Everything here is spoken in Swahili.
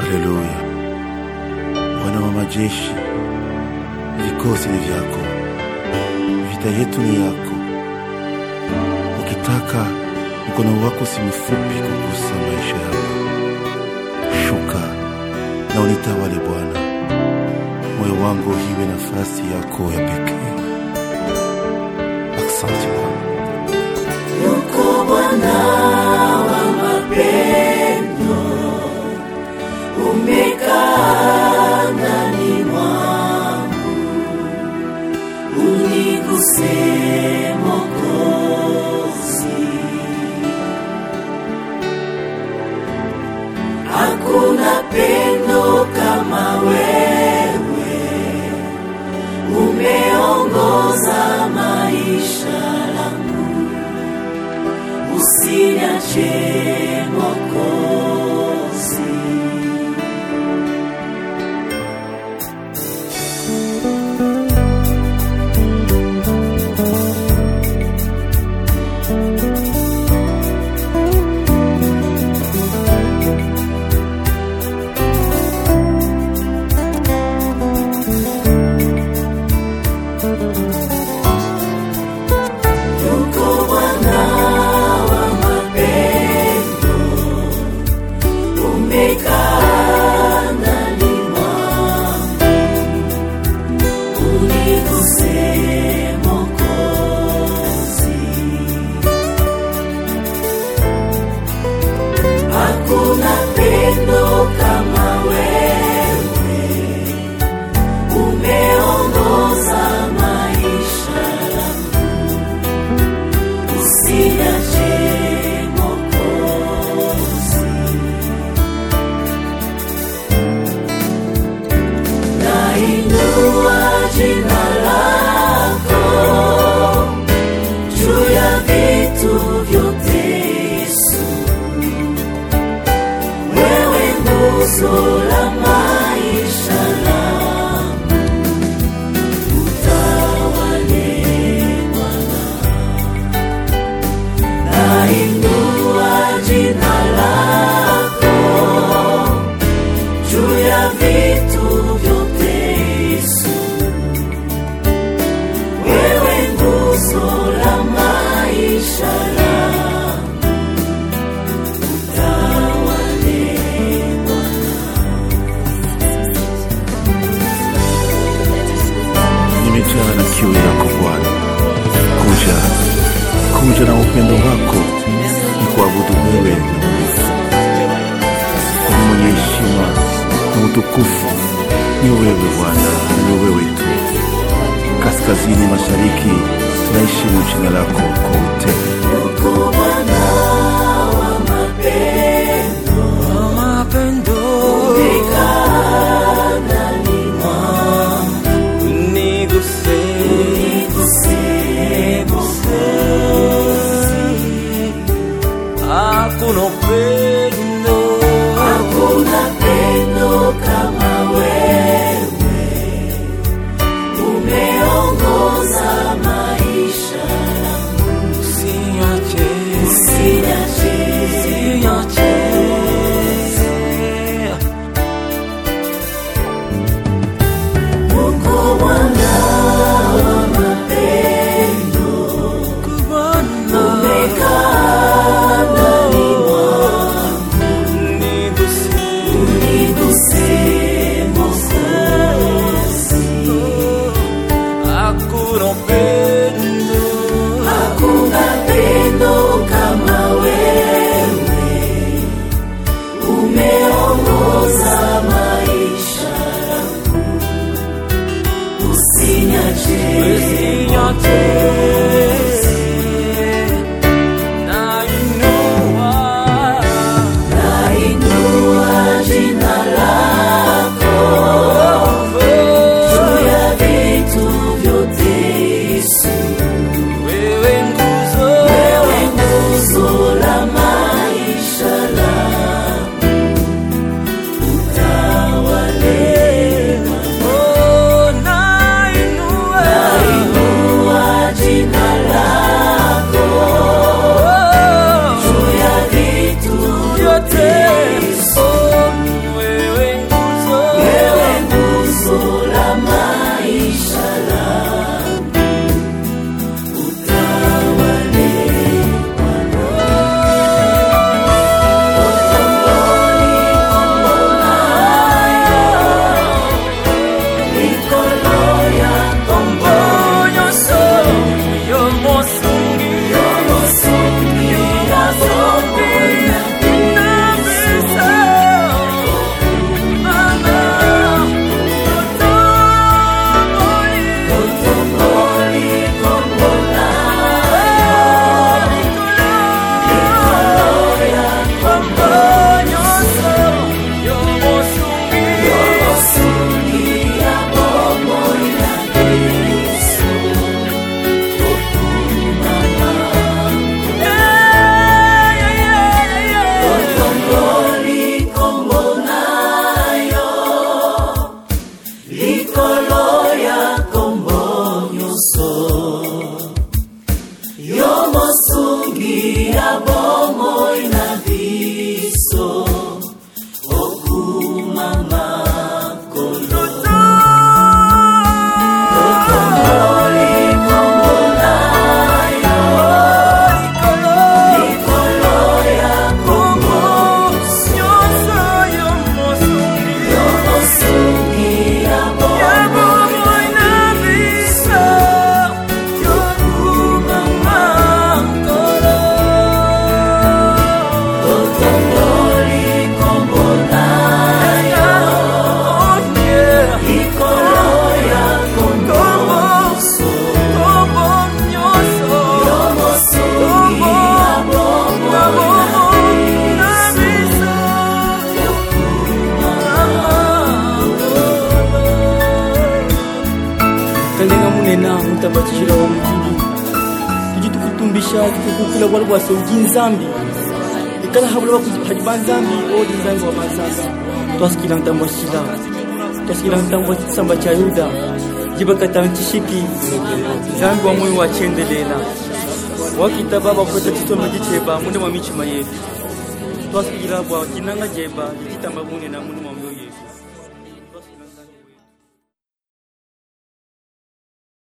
Haleluya. Bwana wa majeshi, vikosi ni vyako, vita yetu ni yako. Ukitaka mkono wako si mfupi kugusa maisha yangu. Shuka na unitawale Bwana, moyo wangu iwe nafasi yako ya pekee. Asante Bwana. Yuko Bwana wa mapendo, umekaa ndani mwangu, uniguse Mwokozi. Hakuna pendo kama wewe, umeongoza maisha langu usiniache Mwokozi. Yuko Bwana wa mapendo, umekaa ndani mwangu, uniguse Mwokozi. Hakuna pendo kama wewe, umeongoza maisha yangu usiniache Mwokozi. Nainua jina lako juu ya vitu vyote, Yesu. Wewe nguzo la maisha langu, utawale Bwana. Nainua jina lako juu ya vitu vyote, Yesu. Wewe nguzo la maisha yangu, utawale nimejaa na kiu yako Bwana. Kuja, kuja na upendo wako, ni kuabudu wewe kwa mwenye heshima na utukufu. Ni wewe Bwana, na ni wewe tu. Kaskazini, mashariki, tunaheshimu jina lako kwa utele. Yuko Bwana wa mapendo, umekaa ndani mwangu, uniguse Mwokozi. Hakuna upendo Hakuna pendo kama wewe, umeongoza maisha yangu, usiniache, usiniache usiniache. Yuko Bwana wa mapendo, Kubana umekaa ndani mwangu, uniguse, uniguse Mwokozi. hakuna upendo Hakuna pendo kama wewe, umeongoza maisha yangu, usiniache usiniache. Nainua nainua jina lako juu ya vitu vyote, Yesu. wewe nguzo Wewe nguzo la maisha langu, utawale Oh, nainua nainua kalenga munena mutabatishira wa mukili tuji tukutumbisha tukukula bwala bwase uji nzambi ikala habula bakuziphali ba nzambi odi nzambi wa masasa twasikila ntambo wa shila twasikila ntambo wa tsamba cha yuda jibakata ntishiki nzambi wa moyo wa chendelela wakita baba kweta chisoma jicheba mune mwa michima yetu twasikila bwa kinanga jeba jitamba munena mune mwa myo yesu